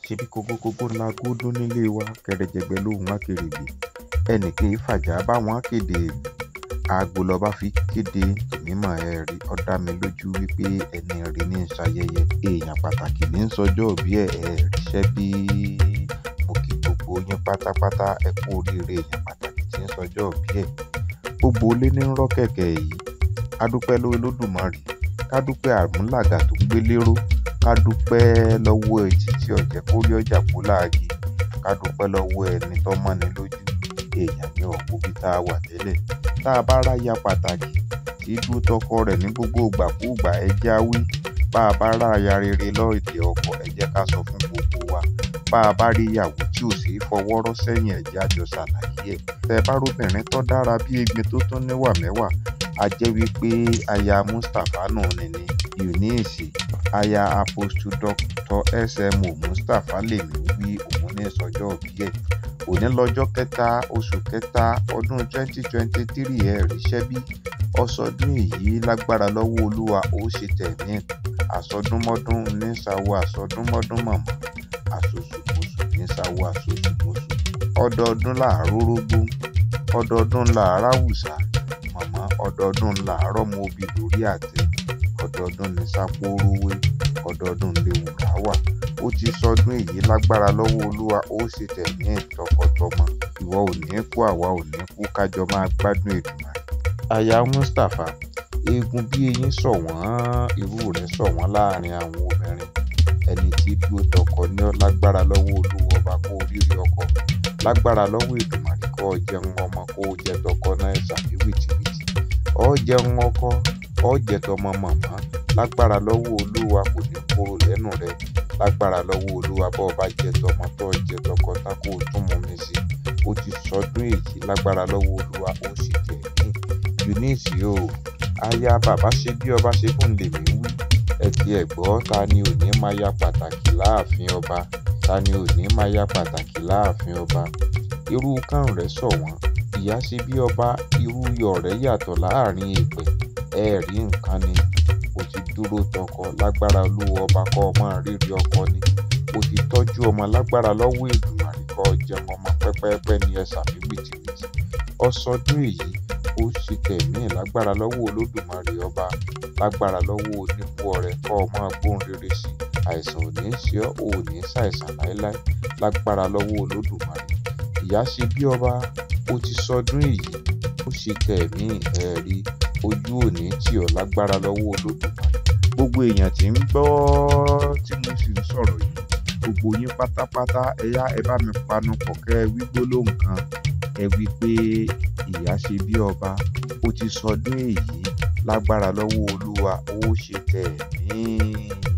ṣebí kókókókó ńlá gúdú nílé wa kẹrẹjẹgbẹ lóhùn akèrègbè ẹnì kì í fàjà báwọn kéde aago lọba fi kéde mímọ ẹ rí ó dá mi lójú wípé ẹni rí ní ṣayẹyẹ èèyàn pàtàkì ní sọjọ́ òbí ẹ ẹ ríṣẹ́ bí mo kí gbogbo yín pátápátá ẹ kú oríire èèyàn pàtàkì tí ń sọjọ́ òbí ẹ gbogbo ilé ní rọ́ kẹ̀kẹ́ yìí ká dúpẹ́ lọ́wọ́ Olódùmarè ká dúpẹ́ àmúlàgà tó ń gbé lérò ká dúpẹ́ lọ́wọ́ etí tí ọ̀jẹ̀ kó rí ọjà kó láàyè ká dúpẹ́ lọ́wọ́ ẹni tó mọ́ni lójú èèyàn ní ọ̀pọ̀ bí tá a wà tẹ́lẹ̀ tá a bá ráya pàtàkì tí dúró tọkọ rẹ̀ ní gbogbo ìgbàkúùgbà ẹ jẹ́ á wí bá a bá ráya rere lọ́ọ̀dẹ̀ ọkọ ẹ jẹ́ ká sọ fún gbogbo wa bá a bá rí ìyàwó tí ò sí fọwọ́rọ́ sẹ́yìn ẹ jẹ́ á jọ ṣàlàyé ẹ̀ tẹ́ ẹ bá róbìnrin tó dára bí egbin tó tún níwà mẹ́wàá a jẹ́ wípé aya Mustapha nù nìní Eunice aya apostle dr smo Mustapha lèmi wí òun ní sọjọ́ òbí ẹ̀ òní lọ́jọ́ kẹta oṣù kẹta ọdún 2023 ẹ̀ ríṣẹ́ bí ọsọdún èyí lágbára lọ́wọ́ olúwa ó ṣe tẹ̀mí àsọdúnmọ́dún ní sáwọ́ àsọdúnmọ́dún mọ̀mọ́ àsosùmọ̀sù ní sáwọ́ àsosùmọ̀sù ọdọọdún làárọ̀ rógbó ọdọọdún làárọ̀ àwùsà mọ̀mọ́ ọdọọdún làárọ̀ mọ obì lórí àtẹ ọdọọdún ní sápórówé ọdọọdún léwùrà wà ó ti sọdún èyí lágbára lọ́wọ́ olúwa ó ṣe tẹ̀mí ẹ̀ tọkọtọmọ ìwọ ò ní kú àwa ò ní kú kájọ máa gbádùn Èdùmàrè. aya Mustapha eegun bí eyín sọ wọ́n irú rẹ̀ sọ wọ́n láàrin àwọn obìnrin ẹni tí dúró tọkọ ní ọ lágbára lọ́wọ́ olúwa ọba kó oríire ọkọ lágbára lọ́wọ́ Èdùmàrè kó o jẹun ọmọ kó o jẹ tọkọ náà ṣàbí wìtìwìtì ọ jẹun ọkọ ọ jẹ tọmọ màmá lágbára lọ́wọ́ olúwa kò ní kúrò lẹ́nu rẹ lágbára lọ́wọ́ olúwa bọ́ ọba jẹ tọmọ tó jẹ tọkọ tá kó o tún mú mi sí ó ti sọdún èyí lágbára lọ́wọ́ olúwa ó sì tẹ̀ mí Eunice o aya bàbá ṣe bí ọba ṣe fún lèmi wí ẹ ti ẹ̀ gbọ́ ta ni ò ní máa ya pàtàkì láàfin ọba ta ni ò ní máa ya pàtàkì láàfin ọba irú kàn rẹ̀ sọ wọ́n ìyá ṣe bí ọba irú iyọ̀ rẹ̀ yàtọ̀ láàrin èèpẹ̀ ẹ rí nǹkan ni o ti dúró tọkọ lágbára olúwa ọba kọ́ ọmọ rírì ọkọ ni o ti tọ́jú ọmọ lágbára lọ́wọ́ Èdùmàrè kọ́ jẹun ọmọ pẹ́pẹ́pẹ́ ní ẹ̀sà mi wìtìwìtì ọsọdún èyí ó ṣe tẹ̀mí lágbára lọ́wọ́ Olódùmarè ọba lágbára lọ́wọ́ oníkú ọrẹ kọ́ ọmọ gbóhùn rere sí àìsàn ò ní ṣe ọ́ ò ní ṣàìsàn láéláé lágbára lọ́wọ́ Olódùmarè ìyá ṣe bí ọba ó ti sọdún èyí ó ṣe tẹ̀mí ẹ̀rí ojú òní tí ọ̀ lágbára lọ́wọ́ Olódùmarè gbogbo èèyàn tí ń gbọ́ tí mo sì ń sọ̀rọ̀ yìí gbogbo yín pátápátá ẹ yá ẹ bá mi panu pọ̀ kẹ́ ẹ wí gbólóhùn kan ẹ wí pé ìyá ṣe bí ọba ó ti sọdún èyí lágbára lọ́wọ́ olúwa ó ṣe tẹ̀mí.